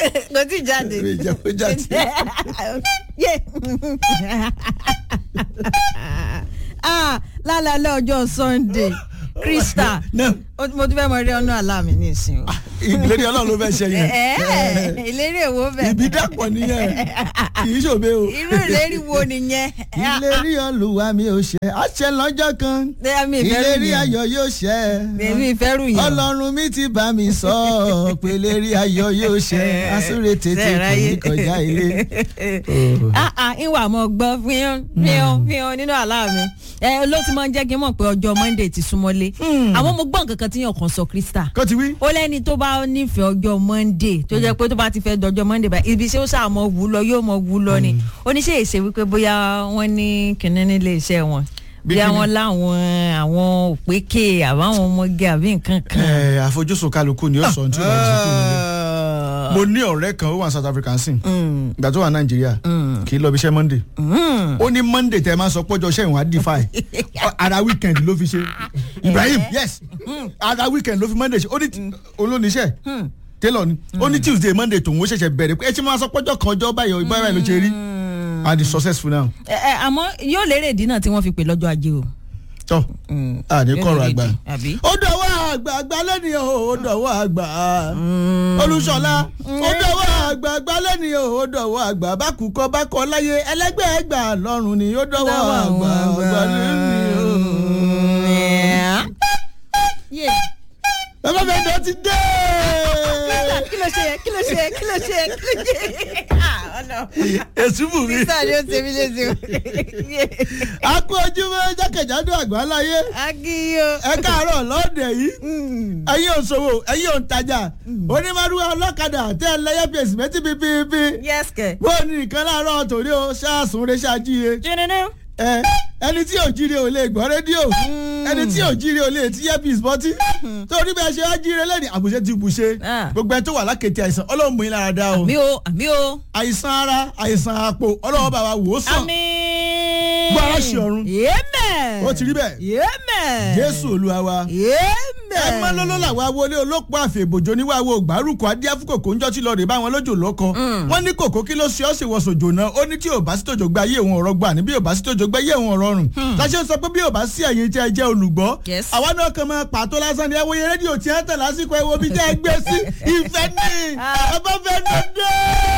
kò tí ì jáde. Mi ì jẹ́ kó jáde. Yé. Ah, lálẹ́ ọjọ́ sunday krista náà ó- mo tún fẹ́ mọ rí ọ̀nà àlá mi ní ìsìn o. ìlérí ọlọ́run ló fẹ́ ṣe yẹn Ẹ̀ẹ́, ìlérí èwo bẹ̀. ìbí dàpọ̀ nìyẹn kì í ṣòbe o. irú ìlérí wo nìyẹn. ìlérí olúwa mi ò ṣẹ àṣẹ lọ́jọ́ kan mi ìfẹ́ rù ìlérí yẹn. ayọ̀ yóò ṣẹ èmi ìfẹ́ rù yẹn. ọlọ́run mi ti bá mi sọ pé ìlérí ayọ̀ yóò ṣẹ asúre tètè kò ní kọjá ilé. Oh. ah ah ìwà mọ̀ gbọ́ fíhàn fíhàn fíhàn nínú àlá mi ẹ ló ti máa ń jẹ́ kí n mọ̀ pé ọjọ́ monday ti súnmọ́lé àwọn mo gbọ́ nǹkan kan tí yàn kàn sọ krista kó ti wí. ó lẹ́ni tó bá nífẹ̀ẹ́ ọjọ́ monday tó jẹ́ pé tó bá ti fẹ́ dọjọ́ monday báyìí ibi iṣẹ́ ó sáà mọ wù ú lọ yóò mọ wù ú lọ ni oníṣẹ́ ìṣe wípé bóyá wọ́n ní kìnní nílé iṣẹ́ wọn Bí bóyá kíni? wọ́n láwọn àwọn òpèké àbáwọn ọmọge àbí nǹkan kan. ẹ àfojúsùn kálukú ni ó sọ ní tí ó bá jí kúrò nílé. mo ní ọ̀rẹ́ kan ó wà ní south africa ń sìn ìgbà tó wà nàìjíríà kì í lọ bí iṣẹ́ monday ó ní monday tẹ máa sọ pọ́jọ́ iṣẹ́ ìwọ̀n á defy ara weekend ló fi ṣe ibrahim yes ara weekend ló fi monday ṣe ó ní olóníṣẹ́ tailor ni ó ní tuesday monday tòun ó ṣẹ̀ṣẹ̀ bẹ̀rẹ̀ pé ẹ ti máa sọ pọ́jọ́ kan ọjọ́ báyọ̀ ìgbà báyìí ló ṣe rí and is successful now. ẹ ẹ àmọ́ yóò lérè ìdí náà tí wọ́n fi pè lọ́jọ́ ajé o. tọ́ àní kọ̀rọ̀ àgbà àbí. ó dọ̀wọ́ àgbà àgbà lẹ́ni o ó dọ̀wọ́ àgbà olùṣọ́lá ó dọ̀wọ́ àgbà àgbà lẹ́ni o ó dọ̀wọ́ àgbà bákùkọ bákọ láyé ẹlẹ́gbẹ́ ẹgbà lọ́rùn ni ó dọ̀wọ́ àgbà àgbà lẹ́ni o. Yeah. bàbá mi ẹ̀dọ́ ti dé. kí ló ṣe kí ló ṣe kí ló ṣe kí ló ṣe. Ah, ọ̀nà. èsì bù mí. sísá ni ó ṣe mí léṣe o. a kú ojúmọ́ jákèjádò àgbà láyé agiyo. ẹ káàárọ̀ lọ́ọ̀dẹ̀ yìí ẹ̀yin òṣòwò ẹ̀yin òǹtajà onímọ̀rúwá ọlọ́kadà tẹ́ ẹ lẹ́yẹ fèsì mẹ́tí pípípí yes kẹ. bó o ní nǹkan láàárọ̀ torí o ṣáàsùn rẹ ṣáàjíire jẹnẹnẹ. ẹ ẹni tí ò jíire ò lè gbọ́ rédíò ẹni tí ò jíire ò lè tí yẹ́pìs bọ́tí torí bẹ́ẹ̀ ṣe wá jíire lẹ́ni àbùṣe ti bùṣe Ah. gbogbo ẹ tó wà lákètì àìsàn ọlọ́run mú yín lára dá o àmì o àmì o. àìsàn ara àìsàn àpò ọlọ́run bá wa wò ó sàn àmì. Gbọ́ ara ṣe ọ̀run. yémẹ̀. ó ti rí bẹ́ẹ̀ yémẹ̀. jésù olúwa wa yémẹ̀. ẹ má lọ́lọ́ làwọn awolé olóòpó àfẹ̀bòjò níwáwo ògbárùkù adíáfúkòkò ńjọ́ tí lọ́ọ̀rẹ́ bá wọn lójò lọ́kọ wọ́n ní kòkó kí ló ṣe ọ́ sì wọ sòjò náà ó ní tí ò bá sí tòjò gba ayé òun ọ̀rọ̀ gbà ní bí ò bá sí tòjò gba ayé òun ọ̀rọ̀ rùn láṣẹ sọ pé bí ò bá sí ẹ̀yin tí ẹ jẹ́ olùgbọ́ Yes. àwa náà kàn máa pàtó lásán ni ẹ wòye rédíò tí ẹ tẹ̀ lásìkò ẹ wo bí tẹ́ ẹ gbé sí ìfẹ́ ní ẹ bá fẹ́ dé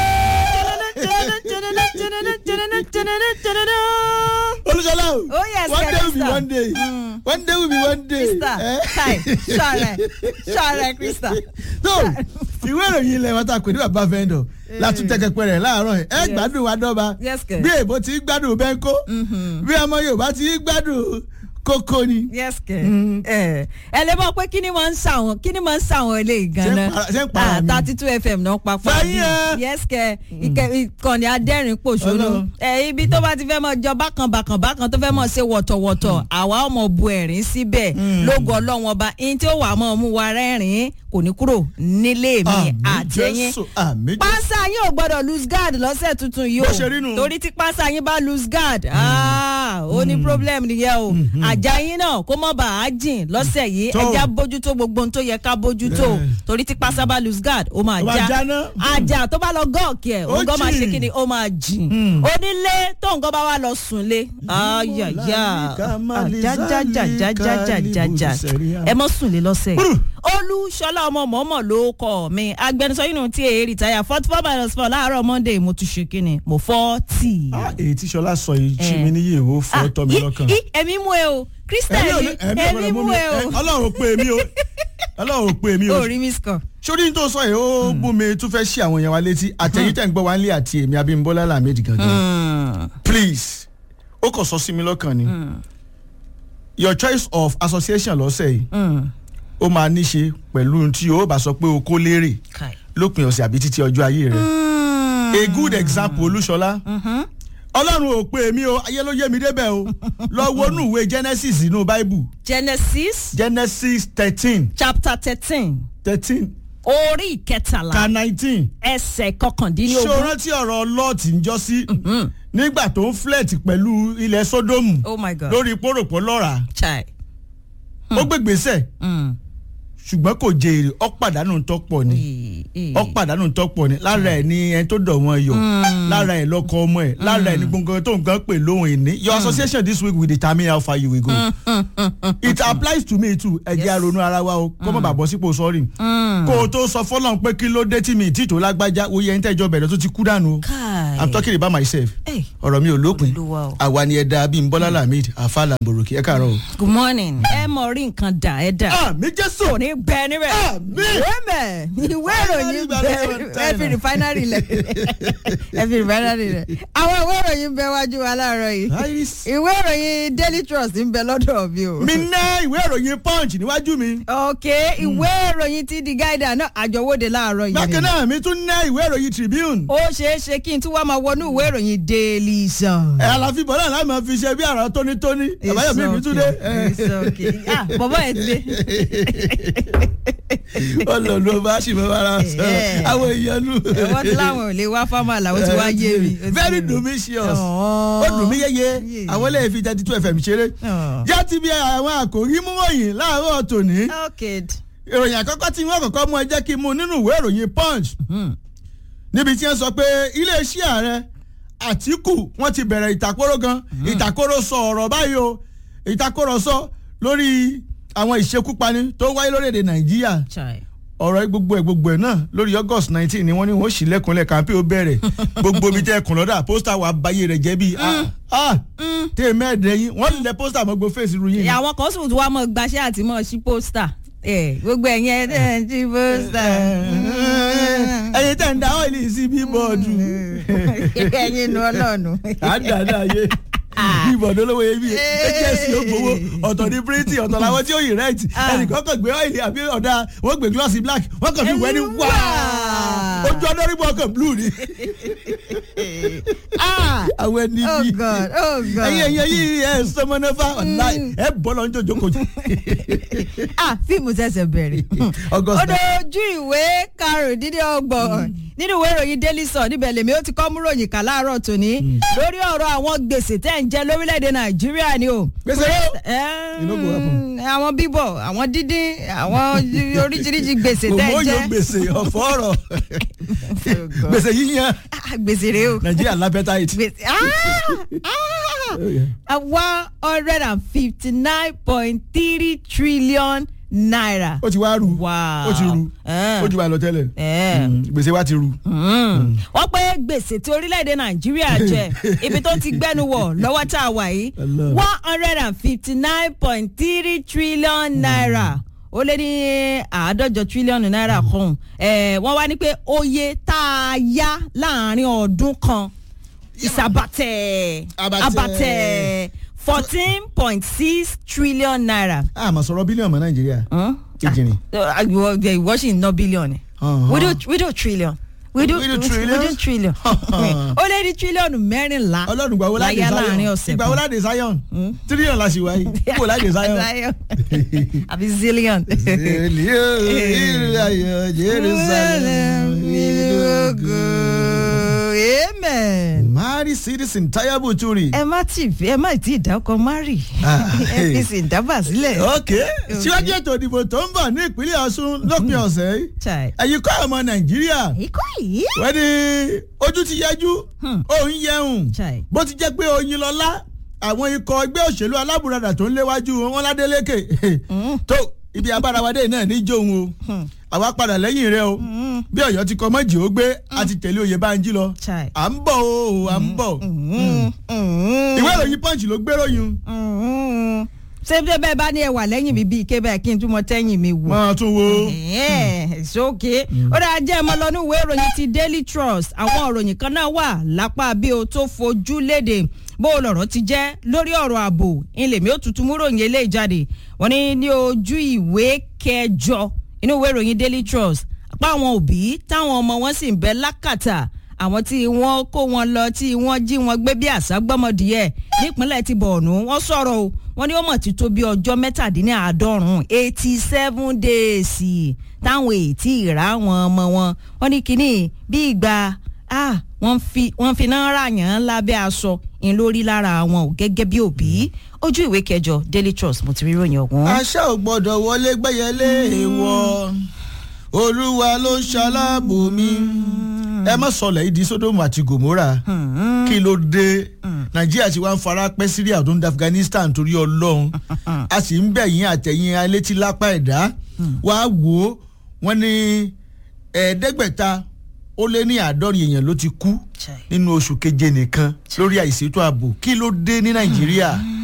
olùsọlá o Oh, yes, one day will be Krista. one day one day will be one day. krista Eh? kai sọrẹ sọrẹ krista. tó ìwé ìròyìn ilẹ̀ wọn ta pè ní bàbá fẹ́ndọ̀ látúntẹ̀kẹ̀pẹ̀ rẹ̀ láàárọ̀ yìí ẹ gbádùn wa dọ́ba Yes, kẹ̀. bí èbó ti gbádùn bẹ́ńkó bí ọmọ yorùbá ti gbádùn kókó ni. yes kẹ ẹ ẹ lè mọ pé kí ni máa ń ṣàwọn kí ni máa ń ṣàwọn eléyìí ganan para- ṣé ń para mi? thirty two fm náà papọ̀ Fẹ́yìn ẹ. yes kẹ ìkẹ- ìkànnì adẹ́rìn pòṣónú Ọlọ́run. ẹ ibi tó bá ti fẹ́ mọ jọ bákan bákan bákan tó fẹ́ mọ ṣe wọ̀tọ̀wọ̀tọ̀ àwa ọmọ bu ẹ̀rín síbẹ̀ lógo ọlọ́wọ́n ọba ihun tí ó wà mọ́ mú wa rẹ́rìn kò ní kúrò nílé mi àmì àtẹ̀yìn jésù àmì jésù. pánsá yín ò gbọ́dọ̀ lose guard lọ́sẹ̀ tuntun yìí o Bó ṣe rí nù. torí tí pánsá yín bá lose guard ah, ó ní problem nìyẹn o àjà yín náà kó mọ́ bá a jìn lọ́sẹ̀ yìí Tó. ẹja bójútó gbogbo ohun tó yẹ ká bójútó Bẹ́ẹ̀. torí tí pánsá bá lose guard ó máa Ó máa já jáná. àjà tó bá lọ gọ́ọ̀kì ẹ̀ Ó òun gan máa ṣe jìn. kí ni ó máa jìn onílé tó nǹkan bá wà lọ sùn lé ayaya ajajajajajajajaja ẹ mọ́ sùn lé lọ́sẹ̀ yìí olúṣọlá ọmọ mọ́mọ́ ló kọ́ mi agbẹnusọ yìí nù tí èyí rìtáyà forty four minus four láàárọ̀ monday mo tún ṣe kíni mo forty. Ah, èyí tí sọlá sọ yìí jí mi níyì ó fọ́ tọ́ mi lọ́kàn. ẹ̀mí mú ẹ o krista Ẹ̀mí ò ẹ̀mí ní- ẹ̀mí ẹ̀mí ọ̀gbọ́dọ̀ mú mú mi. ẹ o. Ẹ- ọlọ́run pé mi o ọlọ́run pé mi o o rí miss call. sórí tó sọ yìí ó bú mi tún fẹ́ ṣí àwọn èèyàn wa létí àtẹ̀yìn tẹ̀ ń gbọ́ wa ń lé àti èmi abímbọ́lá làmẹ́dì gangan please ó kàn sọ sí mi lọ́kàn ni your choice of association lọ́sẹ̀ yìí ó máa ní ṣe pẹ̀lú ohun tí o bá sọ pé o kó lérè kai. lópin ọ̀sẹ̀ àbí títí ọjọ́ ayé rẹ̀ a good example olúṣọlá ọlọ́run ò pé mi o ayé ló yé mi débẹ̀ o lọ wọnú ìwé genesis inú bible genesis genesis thirteen chapter thirteen thirteen orí ìkẹtàlá ka nineteen ẹsẹ̀ ṣé o kọkàndínlógún. rántí ọ̀rọ̀ lọ́ọ̀tì ń jọ sí nígbà tó ń flẹ̀tì pẹ̀lú ilẹ̀ sódómù oh my god. lórí pòròpọ̀ lọ́ra chai. ó gbé gbèsè Mm. ṣùgbọ́n kò jẹ èrè ó pàdánù tó pọ̀ ni Ee. ọ pàdánù tọ́pọ̀ ni lára ẹ̀ ni ẹni tó dọ̀ wọn yọ lára ẹ̀ lọ́kọ ọmọ ẹ̀ lára ẹ̀ ni gbọ̀ngàn tó nǹkan pè lóhùn ìní your association this week will determine how far you will go it applies to me too ẹ jẹ́ àrònú ara wa o kó má bàa bọ́ sípò sọ́ọ̀rì kó o tó sọ fọ́lọ́n pé kí ló dé tí mi tí tó lágbájá oyè ẹni tẹ́jọ́ bẹ̀rẹ̀ tó ti kú dànù o Kai. i'm talking about myself Hey. ọ̀rọ̀ mi ò lópin Olúwa o. àwa ni ẹ̀dá bíi nbọ́lá lamid afala boroki ẹ káàárọ̀ o. good morning ẹ mọ rí nǹkan dà ẹ dà àmì jésù kò ní bẹ níbẹ̀ Àmín. wẹ́mẹ̀ ìwé ìròyìn bẹ ẹ fi rìfáínárì lẹ̀ ẹ fi rìfáínárì lẹ̀ àwọn ìwé ìròyìn bẹ wájú wa láàárọ̀ yìí Iris. ìwé ìròyìn daily trust ń bẹ lọ́dọ̀ mi o. mi ná ìwé ìròyìn punch níwájú mi. ok ìwé ìròyìn ti di guide náà àjọwọ́de láàárọ̀ yìí bákan ni. náà mi tún ná ìwé ìròyìn tribune. ó ṣeé ṣe kí n tún wá máa wọnú ìwé ìròyìn daily sun. ẹ àlàfi bọ̀ náà láì máa fi ṣe bí àrà tónítóní àbáyọ̀mí mi tún dé. It's okay. Ah, bọ̀bọ̀ ẹ̀ ti dé. ọlọ́run bá ṣì mọ́ ara sọ Eh. àwọn èèyàn nù. wọ́n ti láwọn ò lè wá fámà làwọn ti wá yé mi. Ó ti very yé mi. delicious Ọ̀ọ́. ó dùn mí yéye Yeah. àwọn ilé ìfi thirty two fm ṣeré. Ọ̀ọ́. já ti bí àwọn àkòrí mú wọ̀nyí láàárọ̀ tòní. Okay. ìròyìn àkọ́kọ́ tí wọ́n kọ́kọ́ mú ẹ jẹ́ kí n mú nínú ìwé ìròyìn punch níbi tí wọ́n sọ pé iléeṣẹ́ ààrẹ àtìkù wọ́n ti bẹ̀rẹ̀ ìtàkóró gan ìtàkóró sọ ọ̀rọ̀ báyìí o ìtàkóró sọ lórí àwọn ìṣekúpani tó wáyé lórílẹ̀‐èdè nàìjíríà Chai. ọ̀rọ̀ gbogbo ẹ̀ gbogbo ẹ̀ náà lórí august nineteen ni wọ́n ní wọ́n sì lẹ́kùnlẹ̀ kàmpé ó bẹ̀rẹ̀ gbogbo ibi tẹ́ ẹ kùn lọ́dà pósítà wà báyé rẹ̀ jẹ́ bíi ah ah tẹ́ ẹ mẹ́ẹ̀dẹ́ yín wọ́n lẹ pósítà mọ́ gbogbo fèsì ru yín ni. àwọn kan sùn tí wàá mọ gbaṣẹ́ àti mọ sí pósítà Eh, gbogbo ẹ̀yẹn ẹ̀ ń sí pósítà. ẹyin tẹ̀ ń da ọ́ìlì sí bíbọ̀dù ẹ̀yin nu ọlọ́ọ̀nù. àdàdà yé bíbọ̀dù olówó yẹ bí ẹjẹsì ó gbowó ọ̀tọ̀ ní píríntì ọ̀tọ̀ làwọn tí ó yìí rẹ́ẹ̀tì ẹnìkan kàn gbé ọ́ìlì àbí ọ̀dà wọ́n gbé glossy black wọ́n kàn fi wẹ́ ní wá ojú ọdọ́rìbọ̀ ọkàn blue ni Ah! àwọn ẹni oh bí god oh god. ẹyin ẹyin ẹyin ẹ sọmọnẹfà ọ̀la ẹ bọ́ lọ níjọ́ jókòó ah fíìmù ṣẹ̀ṣẹ̀ bẹ̀rẹ̀. August ó dojú ìwé karùndínlọ́gbọ̀n nínú ìwé ìròyìn daily sun níbẹ̀ lèmi ó ti kọ́ mú ròyìn kà láàárọ̀ tòní lórí ọ̀rọ̀ àwọn gbèsè tẹ́ ń jẹ lórílẹ̀‐èdè nàìjíríà ni o. Gbèsè yóò. Ẹ́ẹ́, You no go happen. àwọn bíbọ̀ àwọn dídín àwọn oríṣiríṣi gbèsè tẹ́ ń òmò jẹ. yóò gbèsè ọ̀fọ̀ ọ̀rọ̀ gbèsè yíyan Ah, gbèsè rèé o. nàìjíríà lápẹ́táìtì. gbèsè ah one hundred and fifty nine point three trillion naira. ó ti wá ru Wow. ó ti ru Eh. ó ju wa lọ tẹ́lẹ̀ Eh. Mm, gbèsè wa ti ru. wọ́n pé gbèsè tí orílẹ̀-èdè nàìjíríà jẹ ibi tó ti gbẹ́nu wọ̀ lọ́wọ́ tá a wà yìí Allah. one hundred and fifty nine point three trillion naira ó lé ní àádọ́jọ tírílíọ̀nù náírà kan Eh, wọ́n wá ní pé oye tá a yá láàrin ọdún kan ìsàbàtẹ̀ Abatẹ. abatẹ̀ fourteen point six trillion naira. a mà sọ̀rọ̀ bílíọ̀nù mọ́ nàìjíríà ìjìnrìn. Uh, ìwọ ìwọ sì ń ná bílíọ̀nù. Uh-huh. we do we do trillion. we do We do we do trillions? trillion. ó lé ní tírílíọ̀nù mẹ́rìnlá. ọlọ́run gbàwó láde láyé láàrin zion ọ̀sẹ̀ ìgbàwó kan. láde zion tírílíọ̀nù la sì wáyé kó láde zion. Zion. àbí zillion. èlìó ìlú ayọ̀ jerusalem ìlú ògo. amen. mari citizen tayabu turi. ẹ má tì ẹ má tí ì dákọ mari Ah, ẹ fi sì dábà sílẹ̀. ok síwájú ètò ìdìbò tó ń bọ̀ ní ìpínlẹ̀ ọ̀ṣun lópin ọ̀sẹ̀ yìí Chai. ẹ̀yin kọ́ ọmọ nàìjíríà ikọ́ yìí. wọ́n ní ojú ti yẹjú òun yẹun Chai. bó ti jẹ́ pé oyin lọ́lá àwọn ikọ̀ ẹgbẹ́ òṣèlú alábùradà tó ń léwájú wọn ládélékè tó ibi abárawadé náà ní jóun o àwa padà lẹ́yìn rẹ o bí ọ̀yọ́ ti kọ́ mọ́jì ó gbé a ti tẹ̀lé oyè bánjí lọ Chai. à ń bọ̀ o à ń bọ̀ ìwé ìròyìn punch ló gbéròyìn ṣé bí bẹ́ẹ̀ bá ní ẹwà lẹ́yìn mi bíi ike bẹ́ẹ̀ kí n túmọ̀ tẹ́yìn mi wò. máa tún wo sókè ó dáa jẹ́ ọmọ lọ́nú ìwé ìròyìn ti daily trust àwọn ìròyìn kan náà wà lápá bí o tó fojú léde bó o lọ̀rọ̀ ti jẹ́ lórí ọ̀rọ̀ ààbò ìlèmí ó tuntun mú ròyìn eléyìí jáde wọ́n ní ní ojú ìwé kẹjọ inú ìwé ìròyìn daily trust apá àwọn òbí táwọn ọmọ wọn sì ń bẹ lákàtà àwọn tí wọ́n kó wọn lọ tí wọ́n jí wọn gbé bí àṣà gbọ́mọdìyẹ nípínlẹ̀ ti bọ̀ọ̀nù wọ́n sọ̀rọ̀ o wọ́n ní ó mọ̀ ti tó bí ọjọ́ mẹ́tàdínláàádọ́rùn eighty seven days táwọn ètí ìrà àwọn ọmọ wọn wọ́n ní kínní bí ìgbà ah wọ́n fi wọ́n fi náà ràyàn lábẹ́ aṣọ ń lórí lára wọn ò gẹ́gẹ́ bí òbí ojú ìwé kẹjọ daily trust mo ti rí ròyìn ọ̀hún. aṣá ò gbọ́dọ̀ wọlé gbẹ́yẹlé èèwọ̀ olúwa ló ń ṣaláàbò mi ẹ má sọlẹ̀ ìdí sódòmù àti gòmórà kí ló dé nàìjíríà ti wá ń fara pẹ́ síríà tó ń da afghanistan torí ọlọ́run a sì ń bẹ̀ yín àtẹ̀yìn alétí lápá ẹ̀dá wàá wò ó wọ́n ní ẹ̀ẹ́dẹ́gbẹ̀ta ó lé ní àádọ́rin èèyàn ló ti kú nínú oṣù keje nìkan lórí àìsètò ààbò kí ló dé ní nàìjíríà